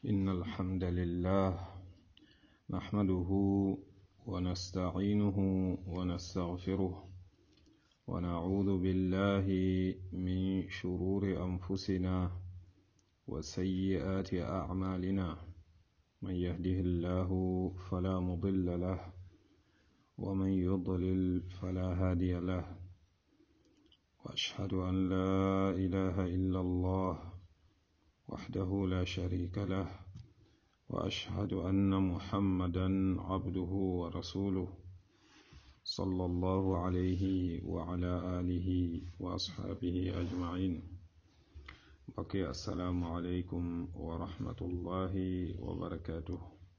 إن الحمد لله نحمده ونستعينه ونستغفره ونعوذ بالله من شرور أنفسنا وسيئات أعمالنا من يهده الله فلا مضل له ومن يضلل فلا هادي له وأشهد أن لا إله إلا الله وحده لا شريك له وأشهد أن محمدا عبده ورسوله صلى الله عليه وعلى آله وأصحابه أجمعين بقي السلام عليكم ورحمة الله وبركاته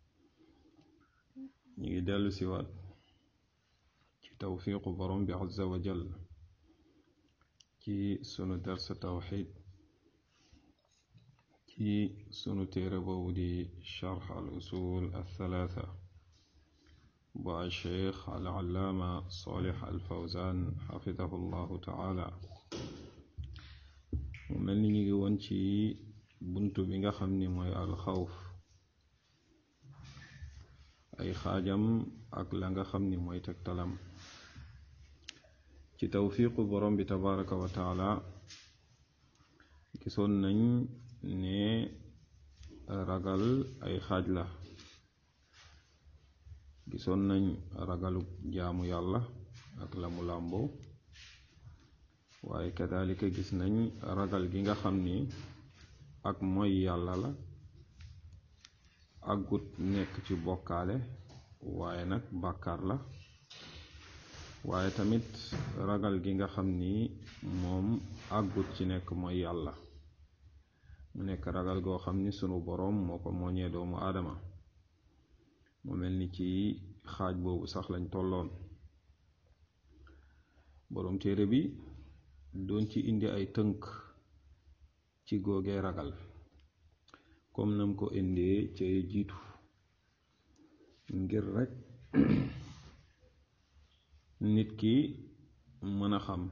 يدل سوات توفيق برم عز وجل ci sunu dars tawxid ci sunu téere boobu di charx al usul althalatha bu alcheikh alallaama solix alfawzan xafidahu llahu taala mu mel ni ñu ngi woon ci bunt bi nga xam ni mooy alxawf ay xaajam ak la nga xam ni mooy tegtalam ci tawfiqu borom bi tabaraka wa taala gisoon nañ ne ragal ay xaaj la gisoon nañ ragalu jaamu yàlla ak la mu làmboo waaye kadalika gis nañ ragal gi nga xam ni ak mooy yàlla la agut nekk ci bokkaale waaye nag bàkkaar la waaye tamit ragal gi nga xam ni moom àggut ci nekk mooy yàlla mu nekk ragal goo xam ni sunu boroom moo ko mooñee doomu aadama mu mel ni ci xaaj boobu sax lañ tolloon boroom téere bi doon ci indi ay tënk ci googee ragal comme nam ko indee ca jiitu ngir rekk nit ki mën a xam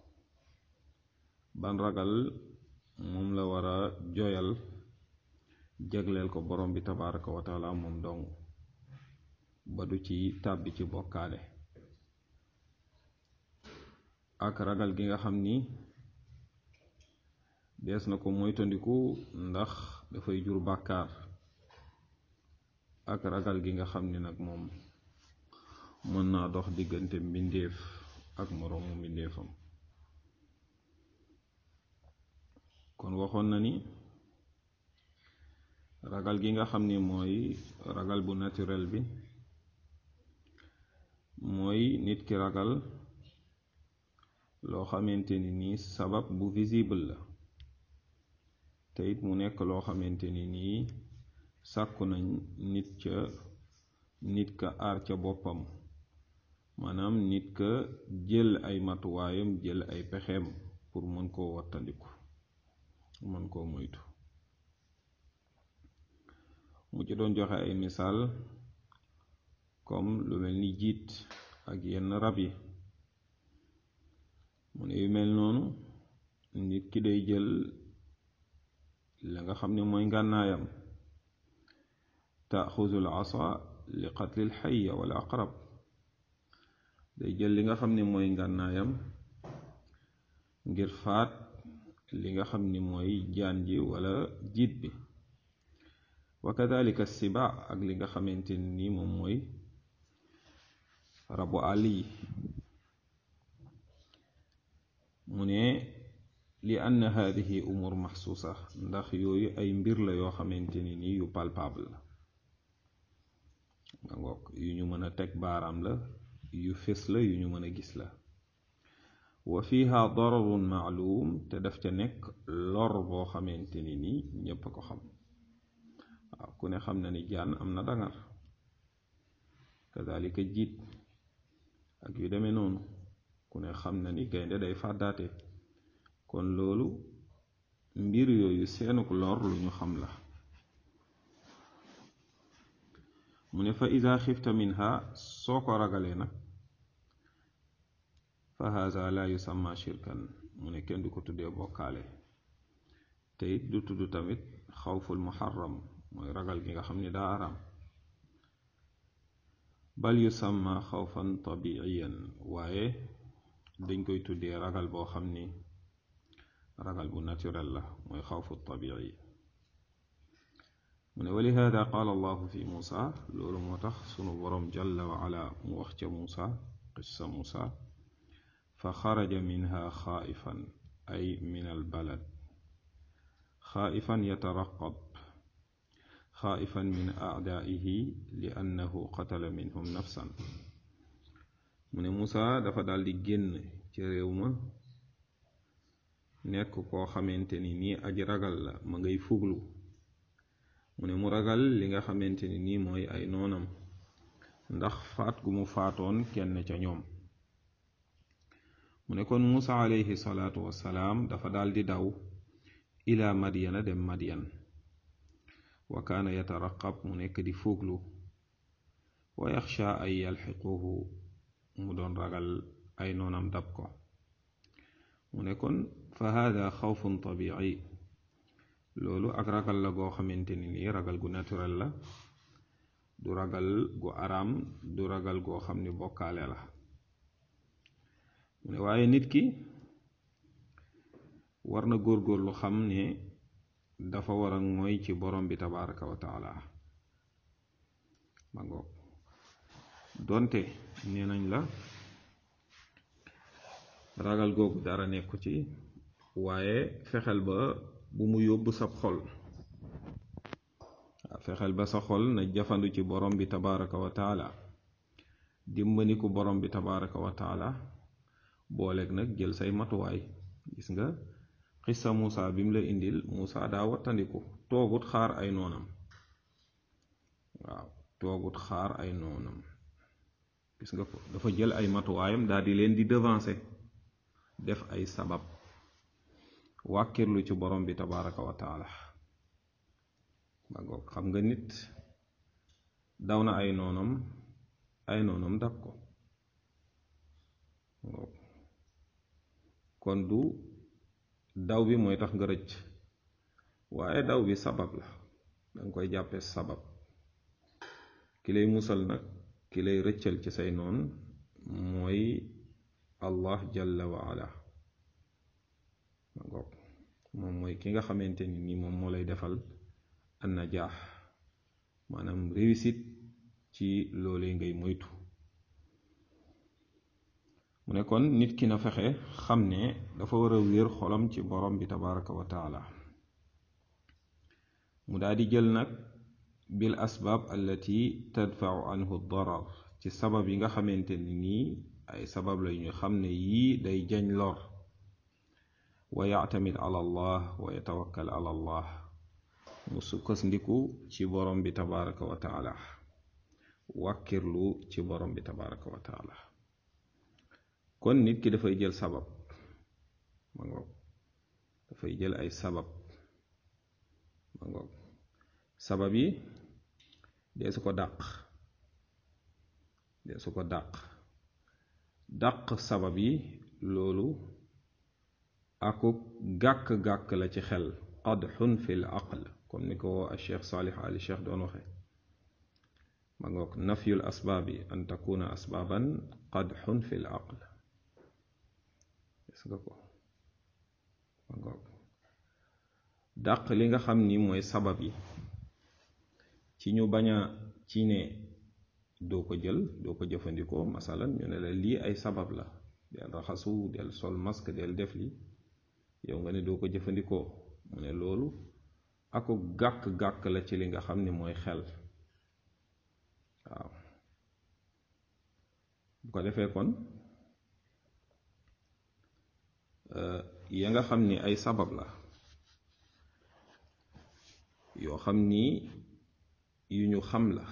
ban ragal moom la war a joyal jagleel ko borom bi tabaraka wa taala moom dong ba du ci tàbbi ci bokkaale ak ragal gi nga xam ni dees na ko moytandiku ndax dafay jur bàkkaar ak ragal gi nga xam ni nag moom mën naa dox diggante mbindeef ak moroomu mbindeefam kon waxoon na ni ragal gi nga xam ni mooy ragal bu naturel bi mooy nit ki ragal loo xamante ni nii sabab bu visible la te it mu nekk loo xamante ni nii sàkku nañ nit ca nit ka aar ca boppam maanaam nit ka jël ay matuwaayam jël ay pexeem pour mën koo wattandiku mën koo moytu mu ci doon joxe ay misaal comme lu mel ni jiit ak yenn rab yi mu ne yu mel noonu nit ki day jël la nga xam ne mooy ngànnaayam taaxuzul asa li qatlil xayya wala aqrab day jël li nga xam ni mooy ngànnaayam ngir faat li nga xam ni mooy jaan ji wala jiit bi wa kadalika siba ak li nga xamante ni moom mooy rabu àll yi mu ne li ann hadihi umur maxsuusa ndax yooyu ay mbir la yoo xamante ni nii yu palpable la nga ngoog yu ñu mën a teg baaraam la yu fés la yu ñu mën a gis la wa fiha dararun maalum te daf ca nekk lor boo xamante ni nii ñépp a ko xam waaw ku ne xam na ni jaan am na dangar kadalika jiit ak yu demee noonu ku ne xam na ni gaynde day fàddaate kon loolu mbir yooyu seenuk lor lu ñu xam la mu ne fa ida xifta minha soo ko ragalee nag fa haza la yusamma shirkan mu ne kenn du ko tuddee bokkaale te it du tudd tamit xawful muharram mooy ragal gi nga xam ne daa araam bal yusamma xawfan tabiiyan waaye dañ koy tuddee ragal boo xam ni ragal bu naturel la mooy xawfu tabii mu ne wa lihaada qaala allahu fi muusa loolu moo tax sunu boroom jalla wa ala mu wax ca muusa qissa muusa fa xaraja minha xaaifan ay min albalad xaaifan yataraqab xaaifan min aadaihi li annahu qatala minhum nafsan mu ne muusa dafa daldi génn ci réew ma nekk koo xamante ni nii aji ragal la ma ngay fuglu mu ne mu ragal li nga xamante ni nii mooy ay noonam ndax faat gu mu faatoon kenn ca ñoom mu ne kon Muusa alayhi salaatu wassalaam dafa daldi daw ila madyana dem madyan wa kaana yataraqab mu nekk di fuglu wa yaxsha ay yalxiquhu mu doon ragal ay noonam dab ko mu ne kon fa hada xawfun tabici loolu ak ragal la goo xamante ni nii ragal gu naturel la du ragal gu araam du ragal goo xam ni bokkaale la mu ne waaye nit ki war na góorgóorlu xam ne dafa war a mooy ci borom bi tabaraka wa taala ma ngoog donte nee nañ la ragal googu dara nekku ci waaye fexeel ba bu mu yóbbu sab xol waaw fexeel ba sa xol na jafandu ci borom bi tabaraka wa taala dimbaniku borom bi tabaraka wa taala booleeg nag jël say matuwaay gis nga xissa Muusa bi mu la indil Muusa daa wattandiku toogut xaar ay noonam waaw toogut xaar ay noonam gis nga ko dafa jël ay matuwaayam daal di leen di devancer def ay sabab wàkkirlu ci borom bi tabaraka wa taala ba ngoog xam nga nit daw na ay noonam ay noonam dab ko kon du daw bi mooy tax nga rëcc waaye daw bi sabab la danga koy jàppe sabab ki lay musal nag ki lay rëccal ci say noon mooy allah jalla wa ala ma ngoog moom mooy ki nga xamante ni nii moom moo lay defal an najaax maanaam réussite ci loolee ngay moytu mu ne kon nit ki na fexe xam ne dafa war a wéer xolam ci borom bi tabaraka wa taala mu daal di jël nag bil asbaab allati tadfau anhu darar ci sabab yi nga xamante ni nii ay sabab la ñu xam ne yii day jañ lor wa yactamid ala allah wa yatawakkal ala allah mu sukkandiku ci borom bi tabaraka wa taala wàkkirlu ci borom bi tabaraka wa taala kon nit ki dafay jël sabab ma ngoog dafay jël ay sabab ma ngoog sabab yi dee su ko dàq dee su ko dàq dàq sabab yi loolu akuk gàkk-gàkk la ci xel qadxun fi l aql comme ni ko a cheikh saalih ali cheikh doon waxe ma ngoog nafyul asbaabi an takuna asbaaban qadxun fi l aql gis nga ko ma ngoog dàq li nga xam ni mooy sabab yi ci ñu bañ a ci ne doo ko jël doo ko jëfandikoo masalan ñu ne la lii ay sabab la del raxasu del sol masque del def li yow nga ne doo ko jëfandikoo mu ne loolu ako gàkk-gàkk la ci li nga xam ni mooy xel waaw bu ko defee kon ya nga xam ni ay sabab la yoo xam ni yu ñu xam la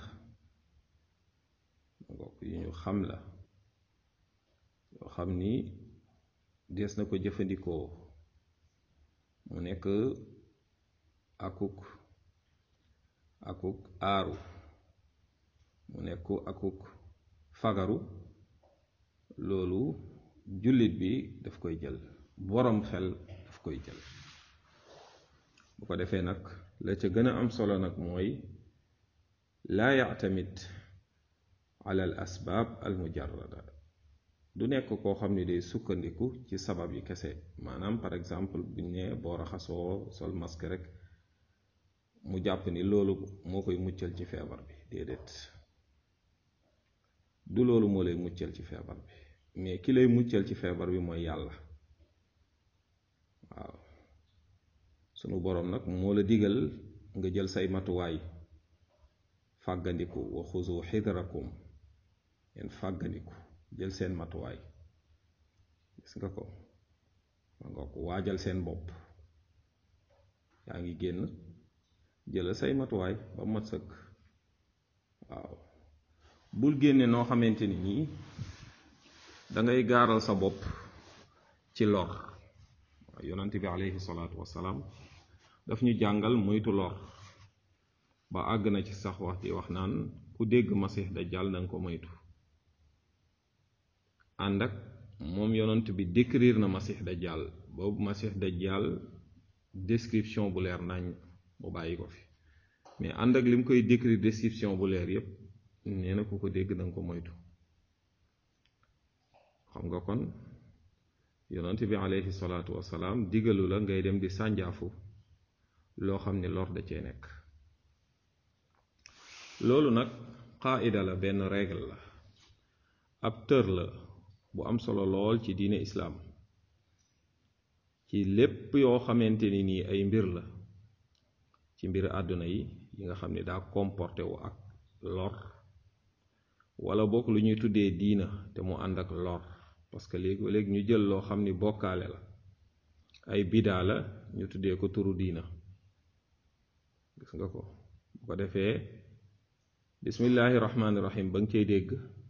ngokk yu ñu xam la yoo xam ni des na ko jëfandikoo mu nekk akuk akuk aaru mu nekk akuk fagaru loolu jullit bi daf koy jël boroom xel daf koy jël bu ko defee nag la ca gën a am solo nag mooy laa yactamid ala al asbaab al mujarrada du nekk koo xam ne day sukkandiku ci sabab yi kese maanaam par exemple buñ ne boo raxasoo sol masque rek mu jàpp ni loolu moo koy muccal ci feebar bi déedéet du loolu moo lay muccal ci feebar bi mais ki lay muccal ci feebar bi mooy yàlla waaw sunu boroom nag moo la digal nga jël say matuwaay fàggandiku wa xuzu xidrakum ngeen fàggandiku jël seen matuwaay gis nga ko ma nga ko waajal seen bopp yaa ngi génn jëlal say matuwaay ba mat sëkk waaw bul génne noo xamante ni nii dangay gaaral sa bopp ci lor waaw yonante bi aleyhi salaatu wassalaam daf ñu jàngal moytu lor ba àgg na ci sax wax di wax naan ku dégg masix dajjal danga ko moytu ànd ak moom yonant bi décrire na masix dajjal boobu masix dajjal description bu leer nañ mu bàyyi ko fi mais ànd ak li mu koy décrire description bu leer yépp nee na ku ko dégg danga ko moytu xam nga kon yonant bi aleyhi salaatu wasalaam digalu la ngay dem di sànjaafu loo xam ne lor da cee nekk loolu nag qaida la benn règle la ab tër la bu am solo lool ci diine islaam ci lépp yoo xamante ni nii ay mbir la ci mbir àdduna yi yi nga xam ne daa comporté wu ak lor wala bokk lu ñuy tuddee diina te mu ànd ak lor parce que léegi léegi ñu jël loo xam ni bokkaale la ay bidaa la ñu tuddee ko turu diina gis nga ko bu ko defee bismillahi rahmaani rahim ba nga cay dégg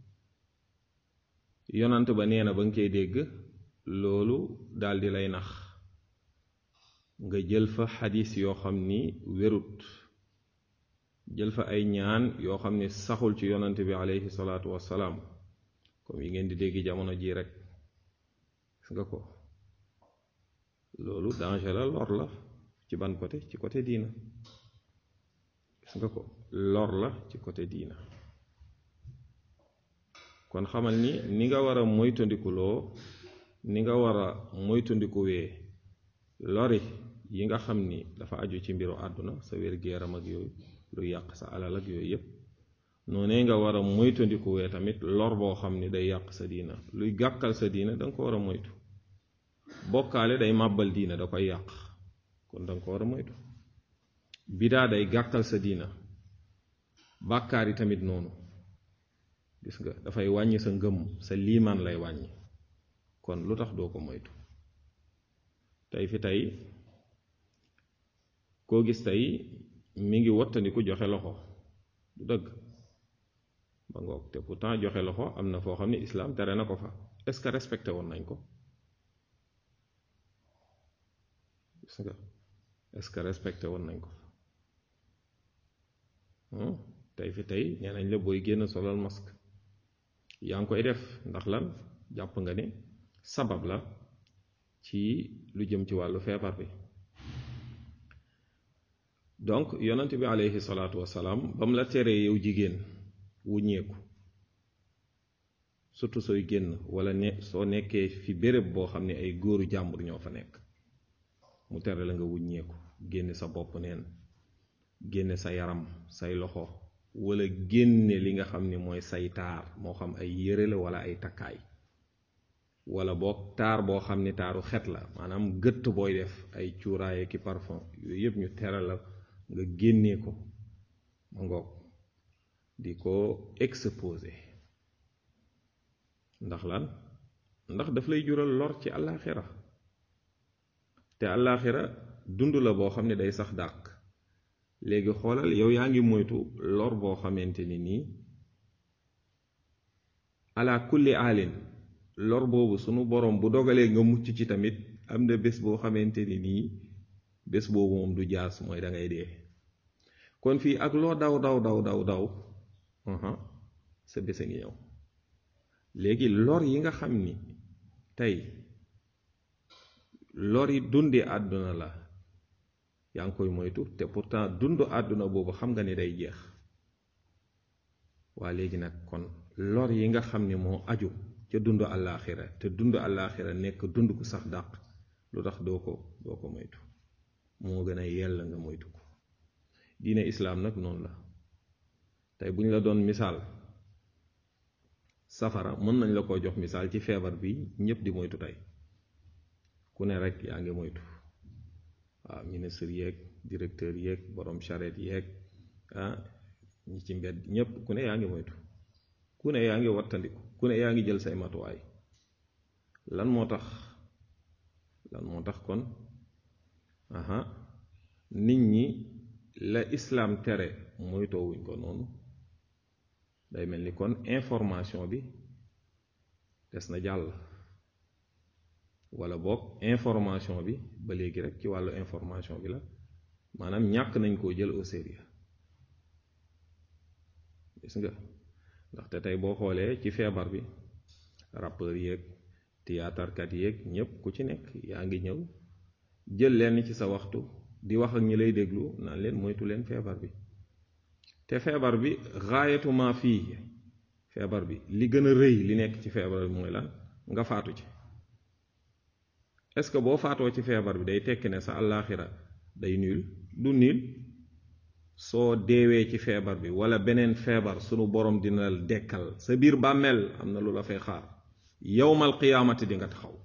yonant ba nee na ba nga cay dégg loolu daldi lay nax nga jël fa xadis yoo xam ni wérut jël fa ay ñaan yoo xam ni saxul ci yonant bi aleyhi salaatu wassalaam comme yi ngeen di dégg jamono ji rek gis nga ko loolu danger la lor la ci ban côté ci côté diina gis nga ko lor la ci côté diina kon xamal ni ni nga war a moytandikuloo ni nga war a moytandikuwee lori yi nga xam ni dafa aju ci mbiru àdduna sa wér-gu-yaram ak yooyu luy yàq sa alal ak yooyu yépp noonee nga war a moytandikuwee tamit lor boo xam ni day yàq sa diina luy gàkkal sa diina danga ko war a moytu bokkaale day màbbal diina da koy yàq kon danga ko war a moytu bidaa day gàkkal sa diina bàkkaar yi tamit noonu gis nga dafay wàññi sa ngëm sa liimaan lay wàññi kon lu tax doo ko moytu tey fi tey koo gis tey mi ngi wottandiku joxe loxo du dëgg ba ngoog te pourtant joxe loxo am na foo xam ne islaam tere na ko fa est-ce que respecté woon nañ ko gis nga est-ce que respecté woon nañ ko fa tey fi tey nee nañ la booy génn solal masque yaa ngi koy def ndax lan jàpp nga ne sabab la ci lu jëm ci wàllu feebar bi donc yonent bi aleyhi salaatu wasalaam ba mu la teree yow jigéen wuññeeku surtout sooy génn wala ne soo nekkee fi béréb boo xam ne ay góoru jàmbur ñoo fa nekk mu tere la nga wuññeeku génne sa bopp neen génne sa yaram say loxo wala génne li nga xam ni mooy say taar moo xam ay yére la wala ay takkaay wala boog taar boo xam ni taaru xet la maanaam gëtt booy def ay cuuraaye ki parfum yooyu yëpp ñu tere la nga génnee ko ma ngoog di ko exposé ndax lan ndax daf lay jural lor ci àllaaxira te àllaaxira dund la boo xam ne day sax dàq léegi xoolal yow yaa ngi moytu lor boo xamante ni nii ala kulli alin lor boobu sunu borom bu dogalee nga mucc ci tamit am na bés boo xamante ni nii bés boobu moom du jaas mooy da ngay dee kon fii ak loo daw daw daw daw daw sa bés a ngi ñëw léegi lor yi nga xam ni tey lor yi dundi àdduna la yaa ngi koy moytu te pourtant dund àdduna boobu xam nga ni day jeex waa léegi nag kon lor yi nga xam ni moo aju ca dund àllaaxira te dund àllaaxira nekk dund ku sax dàq lu tax doo ko doo ko moytu moo gën a yell nga moytu ko diine islaam nag noonu la tey bu ñu la doon misaal safara mën nañ la ko jox misaal ci feebar bi ñépp di moytu tey ku ne rek yaa ngi moytu waaw ministre yeeg directeur yeeg borom charrette yeeg ah ñi ci mbedd ñépp ku ne yaa ngi moytu ku ne yaa ngi wattandiku ku ne yaa ngi jël say matuwaay lan moo tax lan moo tax kon aha nit ñi la islaam tere moytoowuñ ko noonu day mel ni kon information bi des na jàll wala boog information bi ba léegi rek ci wàllu information bi la maanaam ñàkk nañ koo jël au sérieux gis nga ndaxte tey boo xoolee ci feebar bi rappeur yeeg théâtrekat yeeg ñépp ku ci nekk yaa ngi ñëw jël leen ci sa waxtu di wax ak ñi lay déglu naan leen moytu leen feebar bi te feebar bi gaayatuma fii feebar bi li gën a rëy li nekk ci feebar bi mooy lan nga faatu ci est-ce que boo faatoo ci feebar bi day tekki ne sa àllaaxira day niil du niil soo deewee ci feebar bi wala beneen feebar sunu borom dina la dekkal sa biir bàmmeel am na lu la fay xaar yowmal qiyaamati di nga taxaw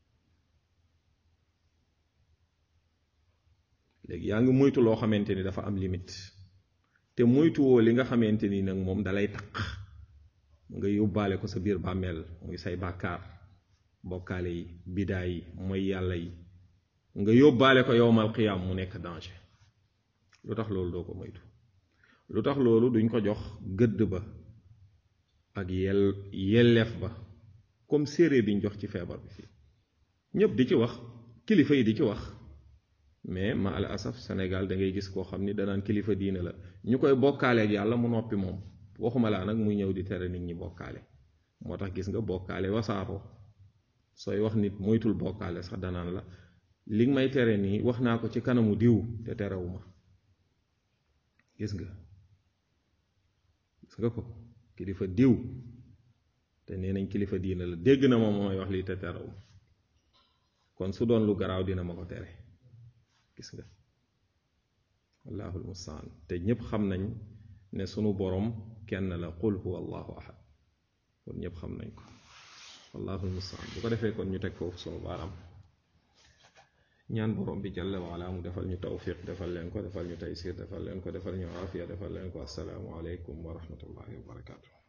léegi yaa ngi moytu loo xamante ni dafa am limite te moytuwoo li nga xamante ni nag moom dalay taq nga yóbbaale ko sa biir bàmmeel muy say bàkkaar bokkaale yi bidaa yi mooy yàlla yi nga yóbbaale ko yowmal qiyaam mu nekk danger lu tax loolu doo ko moytu lu tax loolu duñ ko jox gëdd ba ak yel yelleef ba comme séeréer biñ jox ci feebar bi fii ñépp di ci wax kilifa yi di ci wax mais ma al asaf Sénégal da ngay gis koo xam ni danaan kilifa diine la ñu koy bokkaaleeg yàlla mu noppi moom waxuma laa nag muy ñëw di tere nit ñi bokkaale moo tax gis nga bokkaale wasaaroo sooy wax nit moytul bokkaale sax danaan la li nga may tere nii wax naa ko ci kanamu diw te terewuma gis nga gis nga ko kilifa diw te nee nañ kilifa diine la dégg na ma mooy wax lii te terewu kon su doon lu garaaw dina ma ko tere gis nga wallahul mustaan te ñépp xam nañ ne sunu borom kenn la qul huwa allahu ahad kon ñépp xam nañ ko wallahul mustaan bu ko defee kon ñu teg foofu sunu baaraam ñaan borom bi jalla waala mu defal ñu tawfiq defal leen ko defal ñu taysir defal leen ko defal ñu aafiya defal leen ko assalaamu aleykum wa rahmatullahi wa barakaatu